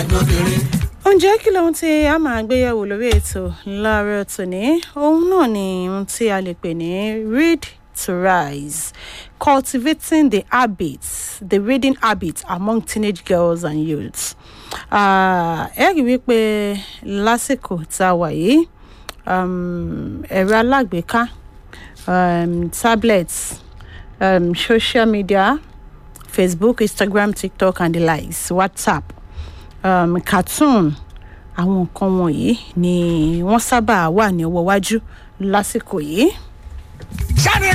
lóbìnrin. ǹjẹ́ kí lóhun tí a máa gbéyẹ̀wò lórí ètò láàárọ̀ tòní òun náà ni ohun tí a lè pè ní read to rise cultivating the habits the reading habits among teenage girls and youths. Ah, ẹ rí i wípé lásìkò tá a wà yìí um, ẹ̀rọ alágbèéká um, tablets um, social media facebook instagram tiktok and the likes whatsapp um, cartoon àwọn nǹkan wọ̀nyí ni wọ́n sábà wà ní ọwọ́ iwájú lásìkò yìí. sáré